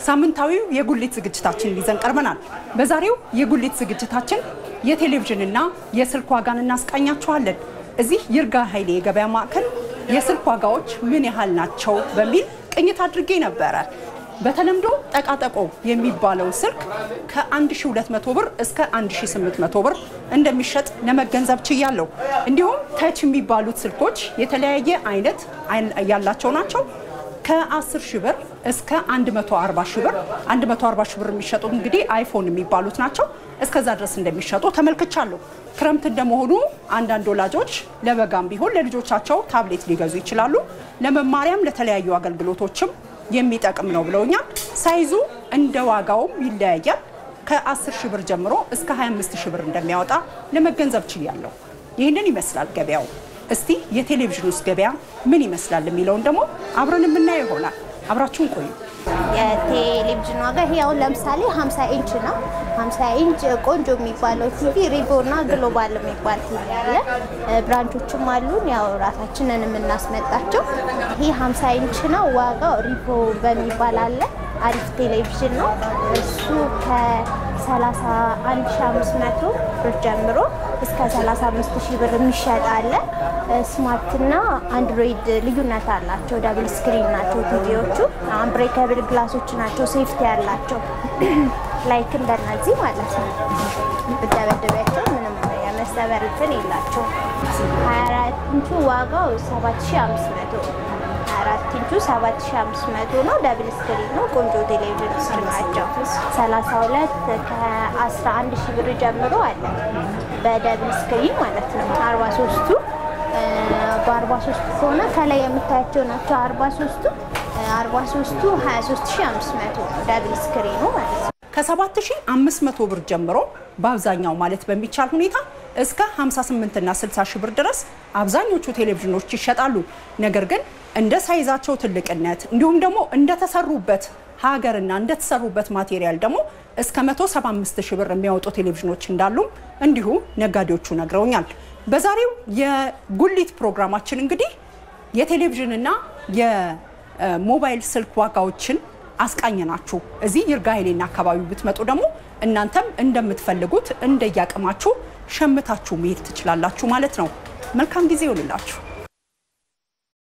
ሳምንታዊው የጉሊት ዝግጅታችንን ይዘን ቀርበናል። በዛሬው የጉሊት ዝግጅታችን የቴሌቪዥንና የስልክ ዋጋን እናስቃኛችኋለን። እዚህ ይርጋ ኃይሌ የገበያ ማዕከል የስልክ ዋጋዎች ምን ያህል ናቸው በሚል ቅኝት አድርጌ ነበረ። በተለምዶ ጠቃጠቆ የሚባለው ስልክ ከ1200 ብር እስከ 1800 ብር እንደሚሸጥ ለመገንዘብ ችያለሁ። እንዲሁም ተች የሚባሉት ስልኮች የተለያየ አይነት ያላቸው ናቸው። ከ10 ሺህ ብር እስከ 140 ሺህ ብር 140 ሺህ ብር የሚሸጡ እንግዲህ አይፎን የሚባሉት ናቸው። እስከዛ ድረስ እንደሚሸጡ ተመልክቻለሁ። ክረምት እንደመሆኑ አንዳንድ ወላጆች ለበጋም ቢሆን ለልጆቻቸው ታብሌት ሊገዙ ይችላሉ። ለመማሪያም ለተለያዩ አገልግሎቶችም የሚጠቅም ነው ብለውኛል። ሳይዙ እንደ ዋጋውም ይለያያል። ከ10 ሺህ ብር ጀምሮ እስከ 25 ሺህ ብር እንደሚያወጣ ለመገንዘብ ችያለሁ። ይህንን ይመስላል ገበያው። እስቲ የቴሌቪዥን ውስጥ ገበያ ምን ይመስላል የሚለውን ደግሞ አብረን የምናየው ይሆናል። አብራችሁን ቆዩ። የቴሌቪዥን ዋጋ ይሄ አሁን ለምሳሌ 50 ኢንች ነው። 50 ኢንች ቆንጆ የሚባለው ቲቪ ሪቮ እና ግሎባል የሚባል ቲቪ አለ። ብራንቾችም አሉን፣ ያው ራሳችንን የምናስመጣቸው። ይሄ 50 ኢንች ነው። ዋጋው ሪቮ በሚባል አለ። አሪፍ ቴሌቪዥን ነው እሱ ከ31500 ብር ጀምሮ እስከ 35000 ብር የሚሸጥ አለ። ስማርት እና አንድሮይድ ልዩነት አላቸው። ዳብል ስክሪን ናቸው ቲቪዎቹ። አንብሬከብል ግላሶች ናቸው። ሴፍቲ ያላቸው ላይክ እንደነዚህ ማለት ነው። ብደበደቢያቸው ምንም የመሰበር እንትን የላቸው። 24 ኢንቹ ዋጋው 7500 24 ኢንቹ 7500 ነው። ዳብል ስክሪን ነው። ቆንጆ ቴሌቪዥን ናቸው። 32 ከ11 ሺህ ብር ጀምሮ አለ በዳብል ስክሪን ማለት ነው። 43ቱ በ43 ከሆነ ከላይ የምታያቸው ናቸው። 43ቱ 43ቱ 23500 ዳብል ስክሪኑ ማለት ነው። ከ7500 ብር ጀምሮ በአብዛኛው ማለት በሚቻል ሁኔታ እስከ 58 እና 60 ሺህ ብር ድረስ አብዛኞቹ ቴሌቪዥኖች ይሸጣሉ። ነገር ግን እንደ ሳይዛቸው ትልቅነት እንዲሁም ደግሞ እንደተሰሩበት ሀገርና እንደተሰሩበት ማቴሪያል ደግሞ እስከ 175 ሺህ ብር የሚያወጡ ቴሌቪዥኖች እንዳሉም እንዲሁ ነጋዴዎቹ ነግረውኛል። በዛሬው የጉሊት ፕሮግራማችን እንግዲህ የቴሌቪዥንና የሞባይል ስልክ ዋጋዎችን አስቃኘናችሁ። እዚህ ይርጋ ኃይሌና አካባቢ ብትመጡ ደግሞ እናንተም እንደምትፈልጉት እንደያቅማችሁ ሸምታችሁ መሄድ ትችላላችሁ ማለት ነው። መልካም ጊዜ ይሆንላችሁ።